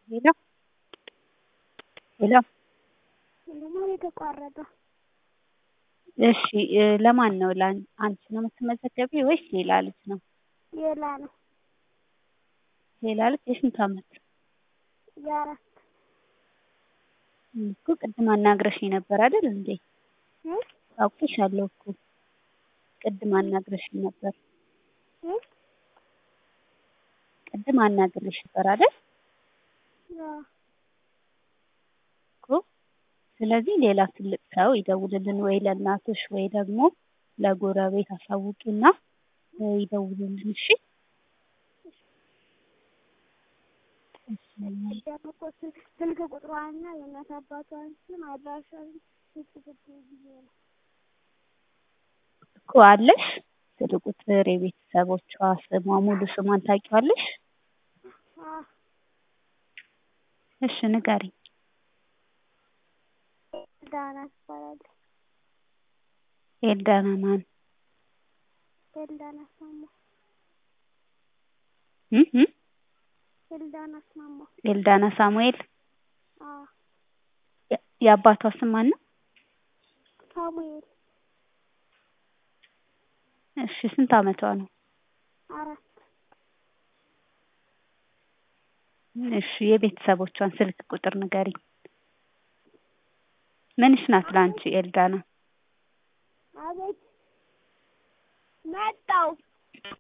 ሄሎ ሄሎ ለማን የተቋረጠው? እሺ ለማን ነው? አንቺ ነው የምትመዘገቢው ወይስ ሌላ ልጅ ነው? ሌላ ነው። ሌላ ልጅ የስንት አመት? የአራት እኮ ቅድም አናግረሽኝ ነበር አይደል እንዴ? እ አውቅሻለሁ እኮ ቅድም አናግረሽኝ ነበር። እ ቅድም አናግሬሽ ነበር አይደል አዎ እኮ። ስለዚህ ሌላ ትልቅ ሰው ይደውልልን ወይ ለእናትሽ ወይ ደግሞ ለጎረቤት አሳውቂና ይደውሉልን እሺ። ደግሞ ስልክ ቁጥሯንና የእናት አባቷን ስም አድራሻን ስትጽፍልኝ ጊዜ ነው። እኮ አለሽ ስልክ ቁጥር የቤተሰቦቿ ስሟ ሙሉ ስሟን ታውቂዋለሽ? አዎ እሺ ንገሪኝ። ዳና ትባላለች። ኤልዳና ማን? ኤልዳና አስማማ። እ እ ኤልዳና አስማማ። ኤልዳና ሳሙኤል። አዎ የአባቷ ስም ማን ነው? ሳሙኤል። እሺ ስንት አመቷ ነው? አራት እሺ የቤተሰቦቿን ስልክ ቁጥር ንገሪኝ። ምንሽ ናት ለአንቺ ኤልዳና? አቤት መጣው